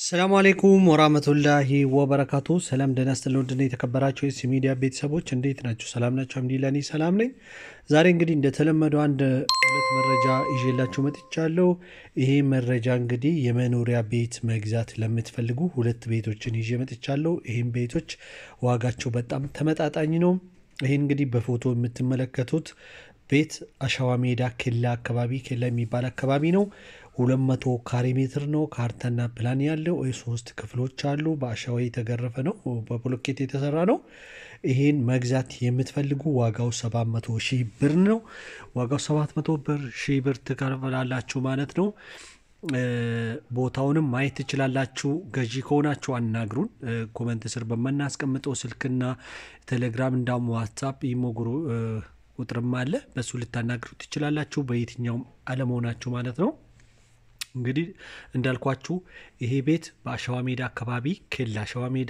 ሰላም አሌይኩም ወራህመቱላሂ ወበረካቱ። ሰላም ደህና ስትል ወንድና የተከበራቸው የሲ ሚዲያ ቤተሰቦች እንዴት ናቸው? ሰላም ናቸው? አልሐምዱሊላህ እኔ ሰላም ነኝ። ዛሬ እንግዲህ እንደተለመደው አንድ ሁለት መረጃ ይዤላችሁ መጥቻለሁ። ይሄ መረጃ እንግዲህ የመኖሪያ ቤት መግዛት ለምትፈልጉ ሁለት ቤቶችን ይዤ መጥቻለሁ። ይህም ቤቶች ዋጋቸው በጣም ተመጣጣኝ ነው። ይህ እንግዲህ በፎቶ የምትመለከቱት ቤት አሸዋ ሜዳ ኬላ አካባቢ ኬላ የሚባል አካባቢ ነው። ሁለት መቶ ካሬ ሜትር ነው። ካርታና ፕላን ያለው ሶስት ክፍሎች አሉ። በአሸዋ የተገረፈ ነው። በብሎኬት የተሰራ ነው። ይሄን መግዛት የምትፈልጉ ዋጋው 700 ሺህ ብር ነው። ዋጋው 700 ብር ሺህ ብር ትከፍላላችሁ ማለት ነው። ቦታውንም ማየት ትችላላችሁ። ገዢ ከሆናችሁ አናግሩን። ኮመንት ስር በምናስቀምጠው ስልክና ቴሌግራም እንዳውም ዋትሳፕ ይሞግሩ ቁጥርም አለ። በሱ ልታናግሩ ትችላላችሁ። በየትኛውም አለመሆናችሁ ማለት ነው። እንግዲህ እንዳልኳችሁ ይሄ ቤት በአሸዋ ሜዳ አካባቢ ኬላ አሸዋ ሜዳ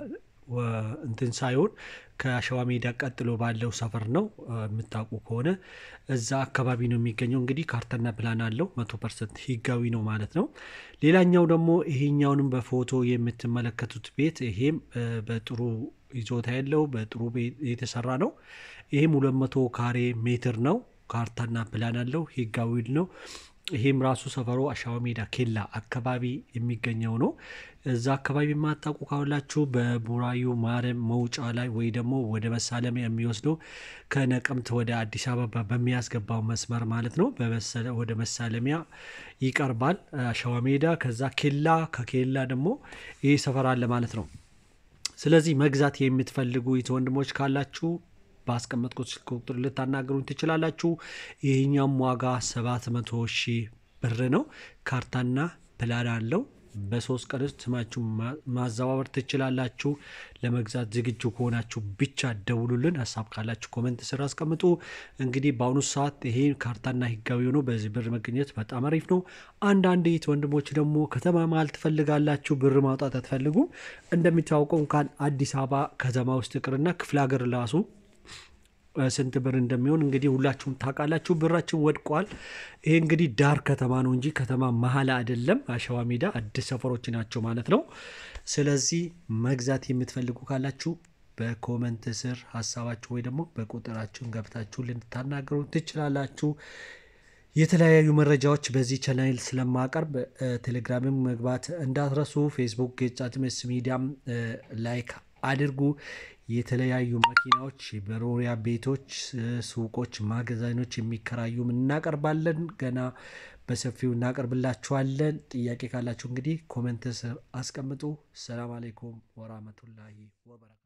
እንትን ሳይሆን ከአሸዋ ሜዳ ቀጥሎ ባለው ሰፈር ነው። የምታውቁ ከሆነ እዛ አካባቢ ነው የሚገኘው። እንግዲህ ካርታና ፕላን አለው። መቶ ፐርሰንት ህጋዊ ነው ማለት ነው። ሌላኛው ደግሞ ይሄኛውንም በፎቶ የምትመለከቱት ቤት ይሄም በጥሩ ይዞታ ያለው በጥሩ የተሰራ ነው። ይሄም ሁለት መቶ ካሬ ሜትር ነው። ካርታና ፕላን አለው። ህጋዊ ነው። ይሄም ራሱ ሰፈሩ አሸዋ ሜዳ ኬላ አካባቢ የሚገኘው ነው። እዛ አካባቢ የማታውቁ ካላችሁ በቡራዩ ማረም መውጫ ላይ ወይ ደግሞ ወደ መሳለሚያ የሚወስደው ከነቀምት ወደ አዲስ አበባ በሚያስገባው መስመር ማለት ነው። ወደ መሳለሚያ ይቀርባል አሸዋ ሜዳ። ከዛ ኬላ ከኬላ ደግሞ ይህ ሰፈር አለ ማለት ነው። ስለዚህ መግዛት የምትፈልጉ ወንድሞች ካላችሁ ባስቀመጥኩት ስልክ ቁጥር ልታናገሩኝ ትችላላችሁ። ይህኛውም ዋጋ 700 ሺህ ብር ነው። ካርታና ፕላን አለው። በሶስት ቀን ውስጥ ስማችሁ ማዘዋወር ትችላላችሁ። ለመግዛት ዝግጁ ከሆናችሁ ብቻ ደውሉልን። ሀሳብ ካላችሁ ኮመንት ስር አስቀምጡ። እንግዲህ በአሁኑ ሰዓት ይሄ ካርታና ህጋዊ ሆኖ በዚህ ብር መገኘት በጣም አሪፍ ነው። አንዳንድ የት ወንድሞች ደግሞ ከተማ መሀል ትፈልጋላችሁ፣ ብር ማውጣት አትፈልጉም። እንደሚታወቀው እንኳን አዲስ አበባ ከተማ ውስጥ ይቅርና ክፍለ ሀገር ራሱ ስንት ብር እንደሚሆን እንግዲህ ሁላችሁም ታውቃላችሁ። ብራችን ወድቋል። ይሄ እንግዲህ ዳር ከተማ ነው እንጂ ከተማ መሀል አይደለም። አሸዋ ሜዳ አዲስ ሰፈሮች ናቸው ማለት ነው። ስለዚህ መግዛት የምትፈልጉ ካላችሁ በኮመንት ስር ሀሳባችሁ ወይ ደግሞ በቁጥራችሁን ገብታችሁ ልታናገሩ ትችላላችሁ። የተለያዩ መረጃዎች በዚህ ቻናል ስለማቀርብ ቴሌግራምም መግባት እንዳትረሱ። ፌስቡክ ገጻችን ኤስ ሚዲያም ላይክ አድርጉ። የተለያዩ መኪናዎች፣ መኖሪያ ቤቶች፣ ሱቆች፣ ማገዛኖች የሚከራዩም እናቀርባለን። ገና በሰፊው እናቀርብላችኋለን። ጥያቄ ካላችሁ እንግዲህ ኮመንት ስር አስቀምጡ። ሰላም አሌይኩም ወራህመቱላሂ ወበረካቱ